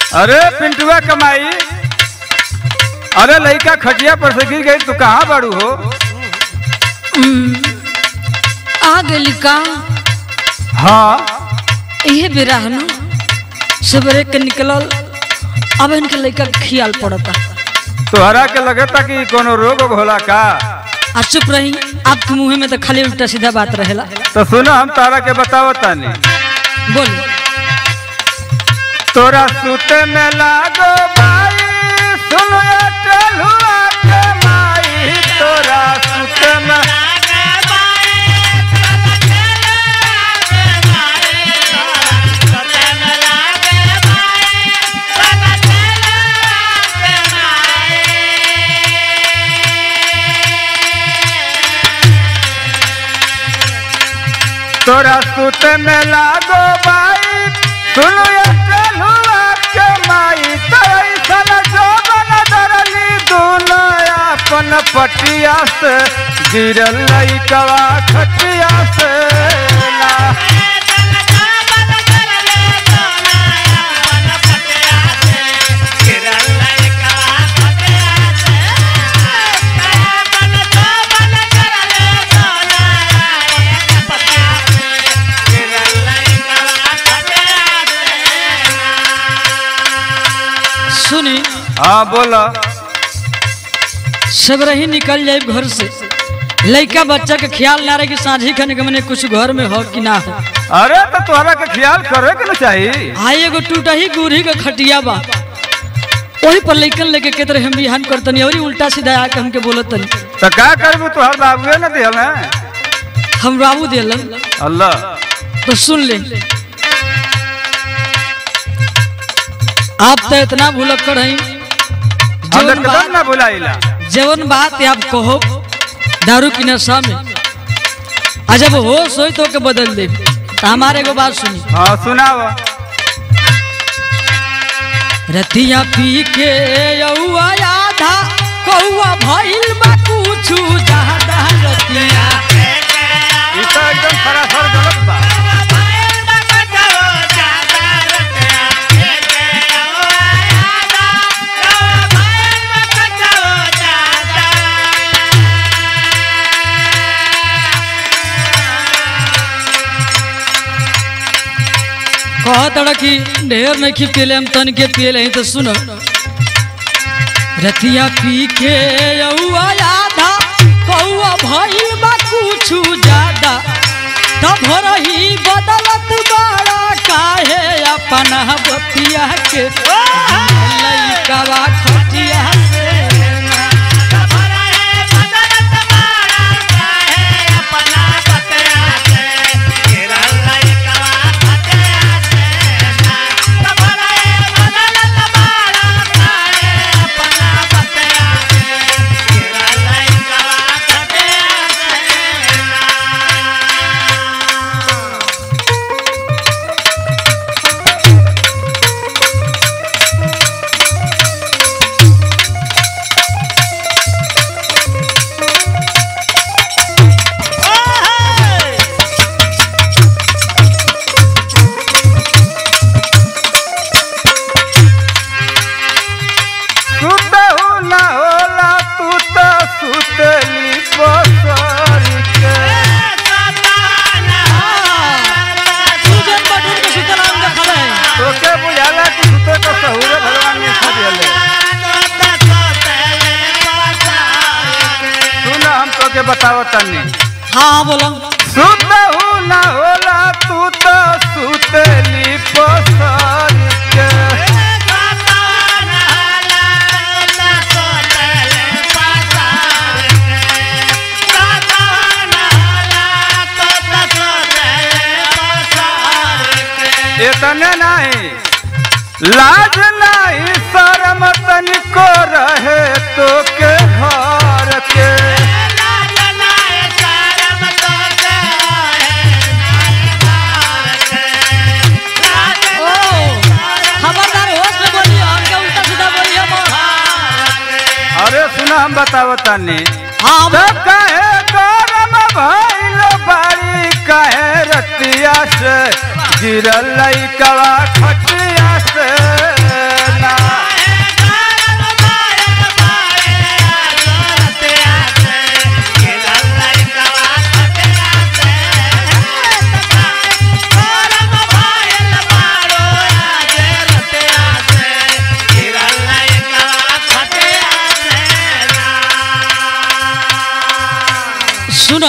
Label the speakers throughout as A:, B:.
A: अरे पिंटुआ कमाई अरे लड़का खटिया पर से गिर गई तू कहाँ बाड़ू हो
B: आ गई का
A: हाँ
B: इहे बेरा है ना सवेरे के निकलल अब इनके लड़का के खियाल पड़ता
A: तोहरा के लगता कि कोनो रोग वोग होला का
B: आ चुप रही आपके मुंह में तो खाली उल्टा सीधा बात रहेला
A: तो सुनो हम तारा के बतावतानी
B: बोल
A: तोरा सुते में लागो बाई सुन टलुआ के माई तोरा सुते में तोरा सुते में लागो बाई सुन टलुआ के माई तोरा सन जोबन दरली दूनो अपन पटिया से गिरल लइकवा खटिया से ना
B: सुनी
A: हाँ बोला
B: सवेरे ही निकल जाए घर से लड़का बच्चा के ख्याल ना रहे कि साझी खाने के मने कुछ घर में हो कि ना हो
A: अरे तो तोहरा के ख्याल करे के ना चाहिए
B: आई एगो टूटा ही गुरही के खटिया बा वही पर लइकन लेके के तरह हम बिहान करतनी और उल्टा सीधा आके हमके बोलतनी
A: तो का करबू तोहर बाबुए न दिहल है
B: हम बाबू दिलन
A: अल्लाह
B: तो सुन ले आप तो इतना भूलक्कड़ हैं
A: हम
B: जवन
A: एकदम
B: बात
A: ना बुलाइला
B: जवन बात आप कहो दारू की नशा में आ जब होश हो तो के बदल दे तो हमारे को बात सुनी
A: हाँ सुनाव
B: रतिया पी के यौआ आधा कौआ भइल बा कुछु ज्यादा रतिया
A: ई तो एकदम सरासर गलत बा
B: कहत कि ढेर नहीं खी पियले हम तन के पियले तो सुनो रतिया पी के यौआ आधा कौआ भइल बा कुछु ज्यादा तब रही बदलत बड़ा काहे अपना बतिया के लइकावा खटिया से
A: सुतहु न होला तू तो सुतली बसर के
B: सुजन बटन के सुतराम देखल है
A: तोके बुझाला कि सुते तो सहुरे भगवान ने खा दिले सुन हम तोके बतावतानी
B: हाँ बोलो
A: सुतहु न होला तू तो सुतली बसर के इतने नहीं लाज नहीं शर्म तनिको रहे तो के घर के
B: ओ खबरदार होश में बोलिए हमके उल्टा सीधा बोलिए मत
A: अरे सुना हम बतावतानी
B: हाँ
A: तो कहे गरम भइल बाड़ी कहे रतिया से गिरल लइकवा खटिया से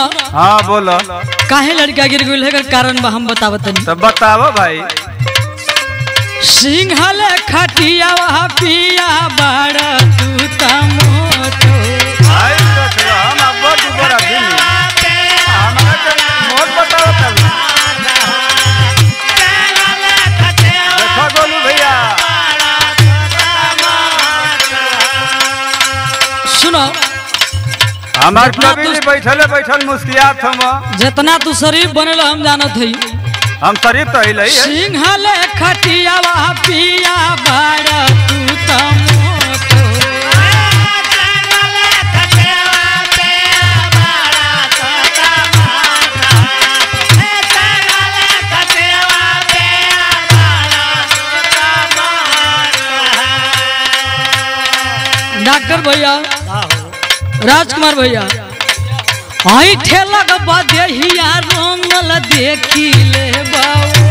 B: सुनो
A: हाँ बोलो
B: काहे लड़का गिर गई है कारण बा हम बतावत तनी
A: तो बताओ भाई
B: सिंहल खटिया वहा पिया बड़ तू तमोतो
A: आई देख लो, हम अब्बो दुबर आदमी हमरा के मोट बताओ तब देखो गोलू भैया
B: सुनो
A: हमार
B: जितना
A: कभी
B: तू-
A: भी बैठले बैठल मुस्कियात हम
B: जितना तू शरीफ बनल हम जानत हई
A: हम शरीफ तो ही है
B: सिंहल खटिया वहा पिया बड़ तू तमोतो डॉक्टर भैया राजकुमार भैया आई ठेलक बदेहिया रंगल देखी ले बाबू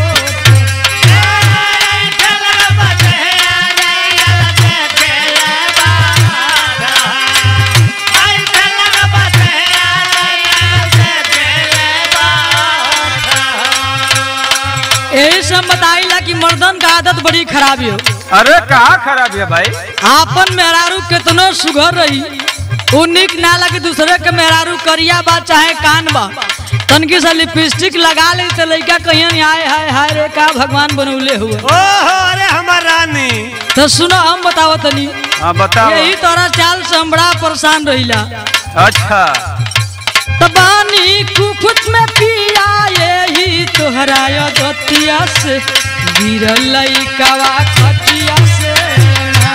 B: यही सब बताइला कि मर्दन का आदत बड़ी खराब हो
A: अरे कहाँ खराब है भाई
B: आपन मेहरारू कितनो सुघर रही उ निक ना लगे दूसरे के मेहरारू करिया बा चाहे कान बा तनकी सा लिपस्टिक लगा ले तो लड़का कहीं आए हाय हाय रे का भगवान बनौले हुए
C: ओहो अरे हमार रानी
B: तो सुनो हम बताओ तनी
A: हाँ बताओ
B: यही तोरा चाल से हम बड़ा परेशान रहिला
A: अच्छा
B: तबानी कुफुत में पिया यही तोहरा दतिया से गिरल लइकावा खटिया से ना।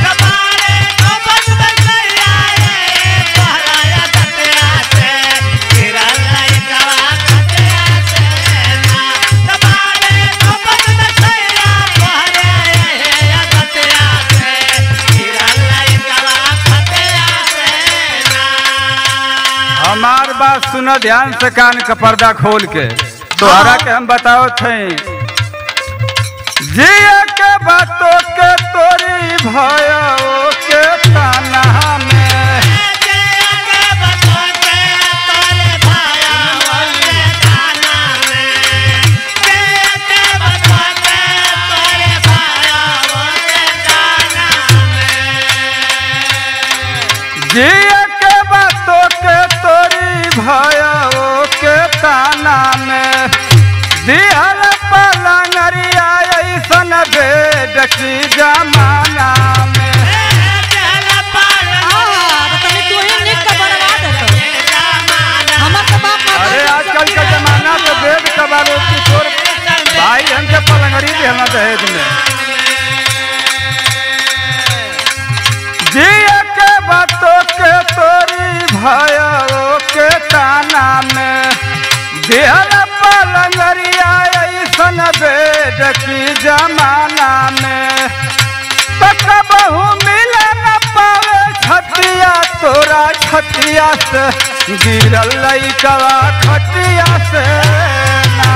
A: हमार बात सुनो ध्यान से कान का पर्दा खोल के तोहरा के हम बताओ थे जिया के बातों के तोरी भयो के ताना में जिया के बातों के तोरी भयो के ताना में दिहल पलंगरिया ऐसन बेड की जमाना में अरे आजकल का जमाना तो बेड कबारो की तोर भाई हमके पलंगरी देना दहेज में जिया के बातों के तोरी भयो के ताना में दिहल पलंगरिया ऐसन बेड की जमाना में तक बहु मिले न पावे छतिया तोरा छतिया से गिरल लइकवा खटिया से ना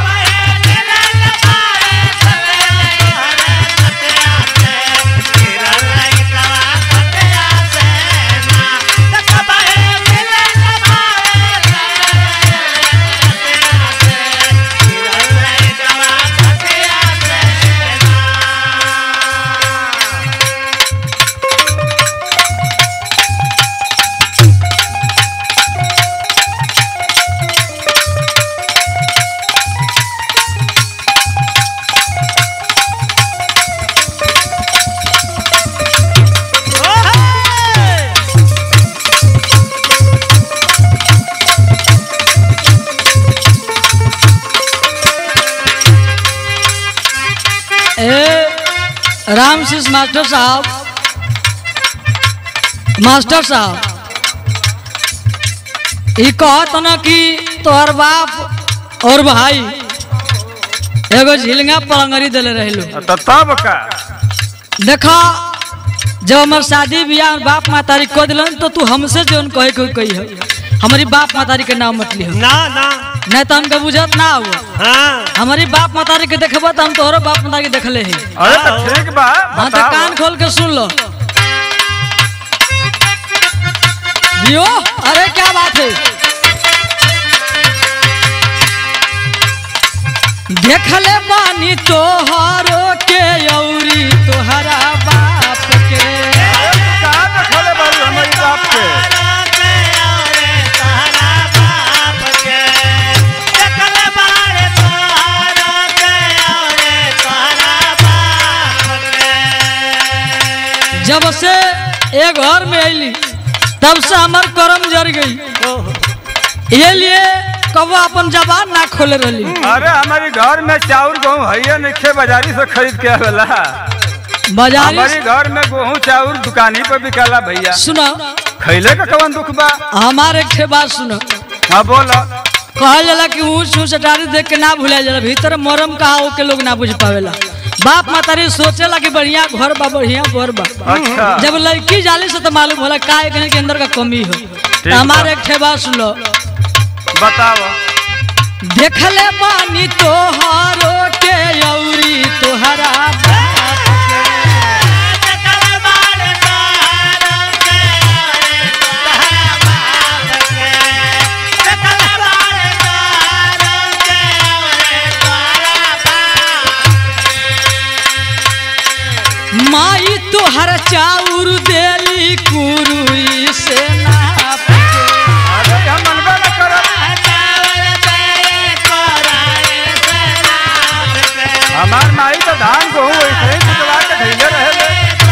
B: ए रामशीष मास्टर साहब मास्टर साहब ई कहत न कि तोहर बाप और भाई एगो झिलंगा पलंगरी दिले रहलो
A: तो तब का
B: देखा जब हमार शादी बियाह में बाप मातारी कह दिलन तो तू हमसे जोन कहे कोई कही है हमारी बाप मातारी के नाम मत लिहो
C: ना ना
B: नहीं तो हमके बुझत ना हुआ
C: हाँ
B: हमारी बाप मातारी के देखबो तो हम तोहरो बाप मातारी के देखले ही
A: अरे तो ठीक बा
B: हाँ तो
A: बताओ
B: कान खोल के सुन लो जियो अरे क्या बात है देखले बानी तोहरो के औरी तोहरा बाप के
A: कहाँ देखले बारू हमारी बाप के
B: जब से ए घर में अली तब से हमार करम जर गई ये लिए कबो अपन जबान ना खोले रही
A: अरे हमारी घर में चाउर गेहूँ है नहीं बाजारी से खरीद के आवेला
B: बाजारी
A: हमारी घर में गेहूँ चाउर दुकानी पर बिकाला भैया
B: सुनो
A: खैले का कवन दुख बा
B: हमारे एक ठे बात सुनो
A: हाँ बोला
B: कहल जाला कि ऊँच ऊँच अटारी देख के ना भूला जाला भीतर मरम कहा हो के लोग ना बुझ पावेला बाप मातारी सोचेला कि बढ़िया घर बा बढ़िया घर बा
A: अच्छा
B: जब लड़की जाली से तो मालूम होला का कहीं के अंदर का कमी हो तो
A: बा।
B: हमारे एक ठे बात सुनो
A: बताओ
B: देखले बानी तोहारो के औरी तोहरा बाप के। माई तोहर चाउर देली कुरुई से नाप के।
A: अरे हम मनबे न करब हमार माई तो धान गेहूँ वैसे ही कुटवा के धैले रहे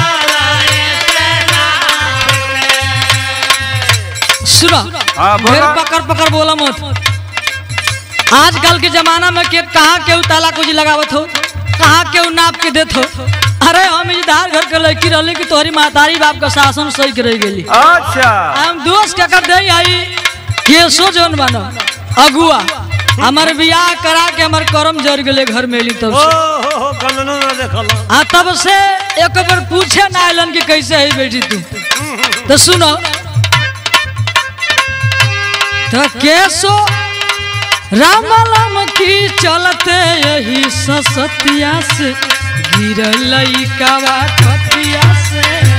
B: सुनो
A: हाँ, बोलो।
B: फिर पकड़ पकड़ बोला मत आजकल के जमाना में के कहाँ केहू ताला कुछ लगावत हो कहाँ केहू नाप के देत हो अरे हम इधर घर के लड़की रहले कि तोहरी महतारी बाप का शासन सही के रह गेली
A: अच्छा
B: हम दोस्त क्या कर दे आई केसो जौन बनो अगुआ हमार बियाह करा के हमार करम जर गेले घर में एली तब से आ तब से एक बार पूछे ना आइलन कि कैसे है बेटी तू तो सुनो तो केसो राम राम की चलते यही ससतिया से गिरल कवा खतिया से